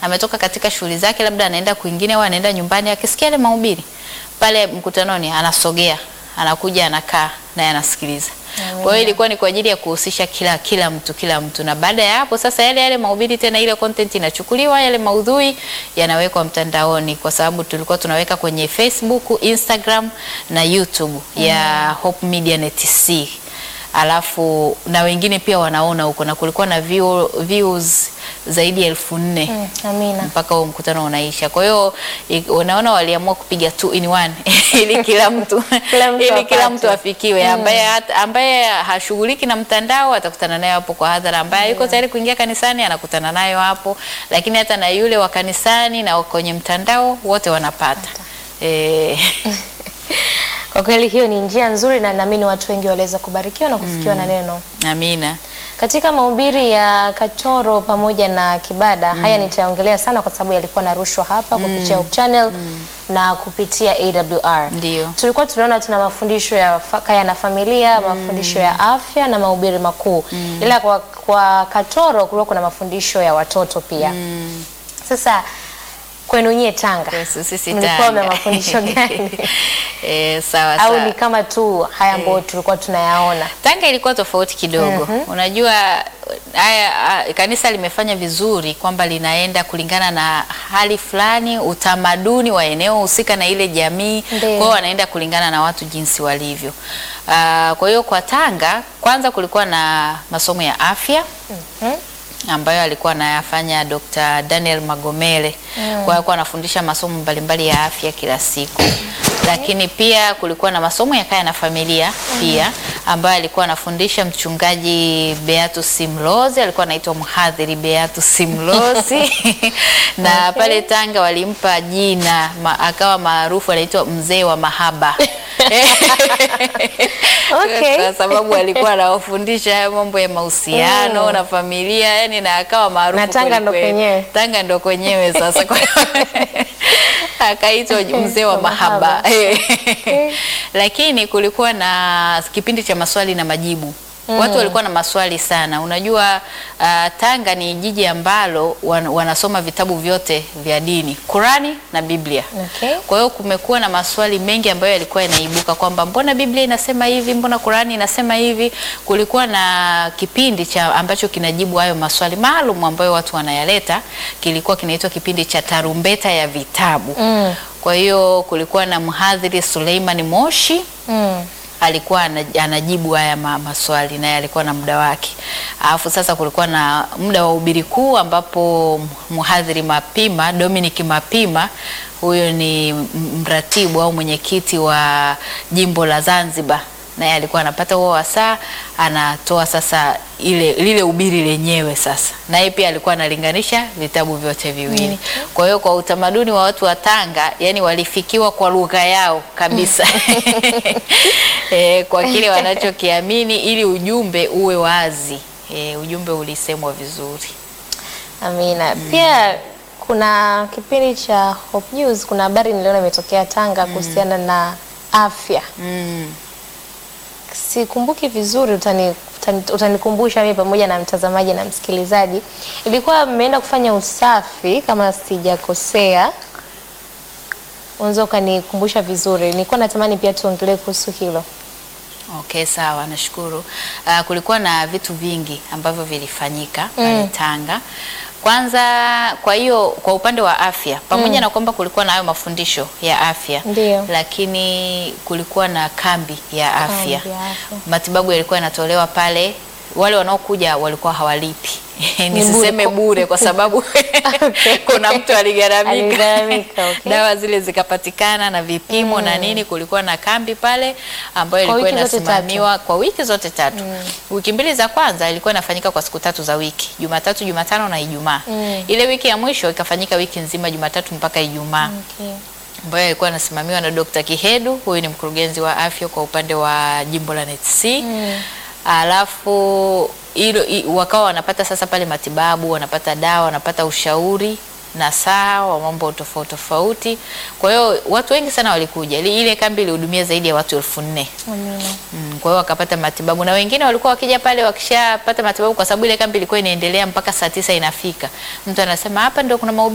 ametoka katika shughuli zake, labda anaenda kwingine au anaenda nyumbani, akisikia ile mahubiri pale mkutanoni, anasogea, anakuja, anakaa naye anasikiliza. Kwa hiyo ilikuwa ni kwa ajili ya kuhusisha kila kila mtu kila mtu, na baada ya hapo sasa yale yale mahubiri tena, ile content inachukuliwa, yale maudhui yanawekwa mtandaoni, kwa sababu tulikuwa tunaweka kwenye Facebook, Instagram na YouTube ya Hope Media Net TC alafu na wengine pia wanaona huko, na kulikuwa na view, views zaidi ya elfu nne Mm, amina. mpaka huo mkutano unaisha. Kwa hiyo i- unaona waliamua kupiga two in one ili kila mtu Kila mtu ili kila apate. mtu afikiwe. Ambaye hata- ambaye hashughuliki na mtandao atakutana nayo hapo kwa hadhara, ambaye yuko tayari kuingia kanisani anakutana nayo hapo, lakini hata na yule wa kanisani na wa kwenye mtandao wote wanapata eh, Kwa kweli hiyo ni njia nzuri na naamini watu wengi waliweza kubarikiwa na kufikiwa na neno. amina. Katika mahubiri ya Katoro pamoja na Kibada, haya nitaongelea sana kwa sababu yalikuwa narushwa hapa kupitia Hope Channel na kupitia AWR. Ndio. Tulikuwa tunaona tuna mafundisho ya fa- kaya na familia, mafundisho ya afya na mahubiri makuu. Ila kwa, kwa Katoro kulikuwa kuna mafundisho ya watoto pia. Sasa kwenu nyie Tanga, Yes, sisi mlikuwa Tanga. na mafundisho gani? Eh, sawa Au sawa. ni kama tu haya ambayo tulikuwa tunayaona? Tanga ilikuwa tofauti kidogo. Unajua haya ah, kanisa limefanya vizuri kwamba linaenda kulingana na hali fulani, utamaduni wa eneo husika na ile jamii. Kwa Ndio. hiyo wanaenda kulingana na watu jinsi walivyo. Ah, kwa hiyo kwa Tanga kwanza kulikuwa na masomo ya afya Mhm. ambayo alikuwa anayafanya Dr. Daniel Magomele. Kwa hiyo alikuwa anafundisha masomo mbalimbali ya afya kila siku. Lakini pia kulikuwa na masomo ya kaya na familia pia ambayo alikuwa anafundisha mchungaji Beatus Simlozi, alikuwa anaitwa mhadhiri Beatus Simlozi. na Okay. pale Tanga walimpa jina ma, akawa maarufu anaitwa mzee wa mahaba. Okay. Kwa sababu alikuwa anawafundisha haya mambo ya mahusiano Mm. na familia yani, na akawa maarufu Na Tanga kweli ndo kweli. kwenyewe. Tanga ndo kwenyewe sasa, kwa hiyo akaitwa mzee wa Wa mahaba mahaba. lakini kulikuwa na kipindi cha maswali na majibu. Watu walikuwa na maswali sana. Unajua uh, Tanga ni jiji ambalo wan, wanasoma vitabu vyote vya dini, Qurani na Biblia. Okay. Kwa hiyo kumekuwa na maswali mengi ambayo yalikuwa yanaibuka kwamba mbona Biblia inasema hivi, mbona Qurani inasema hivi. Kulikuwa na kipindi cha ambacho kinajibu hayo maswali maalum ambayo watu wanayaleta, kilikuwa kinaitwa kipindi cha tarumbeta ya vitabu. Mm. Kwa hiyo kulikuwa na mhadhiri Suleiman Moshi Mm. alikuwa ana- anajibu haya ma, maswali naye alikuwa na muda wake. Alafu sasa kulikuwa na muda wa ubiri kuu ambapo mhadhiri Mapima Dominic Mapima huyo ni m- mratibu au mwenyekiti wa jimbo la Zanzibar naye alikuwa anapata huo wasaa anatoa sasa ile lile ubiri lenyewe sasa, naye pia alikuwa analinganisha vitabu vyote viwili. Kwa hiyo kwa utamaduni wa watu wa Tanga, yani walifikiwa kwa lugha yao kabisa e, kwa kile wanachokiamini ili ujumbe uwe wazi. E, ujumbe ulisemwa vizuri. Amina. Pia kuna kipindi cha Hope News, kuna habari niliona imetokea Tanga kuhusiana na afya. Mm. Sikumbuki vizuri, utani, utani, utanikumbusha mimi pamoja na mtazamaji na msikilizaji. Ilikuwa mmeenda kufanya usafi kama sijakosea, unaweza ukanikumbusha vizuri. Nilikuwa natamani pia tuongelee kuhusu hilo. Okay, sawa, nashukuru. Uh, kulikuwa na vitu vingi ambavyo vilifanyika pale Tanga. Kwanza, kwa hiyo kwa upande wa afya pamoja na kwamba kulikuwa na hayo mafundisho ya afya Ndio. lakini kulikuwa na kambi ya afya. Kambi ya afya. Matibabu yalikuwa yanatolewa pale, wale wanaokuja walikuwa hawalipi. Nisiseme bure. bure kwa sababu kuna mtu aligharamika Aligharamika, okay. dawa zile zikapatikana na vipimo na nini. Kulikuwa na kambi pale ambayo Kwa ilikuwa wiki zote inasimamiwa kwa wiki zote tatu. Wiki mbili za kwanza ilikuwa inafanyika kwa siku tatu za wiki, Jumatatu, Jumatano na Ijumaa. Ile wiki ya mwisho ikafanyika wiki nzima, Jumatatu mpaka Ijumaa Okay. ambayo ilikuwa inasimamiwa na Dr. Kihedu, huyu ni mkurugenzi wa afya kwa upande wa jimbo la NETC. Alafu hilo i- wakawa wanapata sasa pale matibabu, wanapata dawa, wanapata ushauri na saa wa mambo tofauti tofauti. Kwa hiyo watu wengi sana walikuja. Ile ile kambi ilihudumia zaidi ya watu elfu nne. Amina. Mm, kwa hiyo wakapata matibabu na wengine walikuwa wakija pale wakishapata matibabu, kwa sababu ile kambi ilikuwa inaendelea mpaka saa tisa inafika. Mtu anasema hapa ndio kuna mahubiri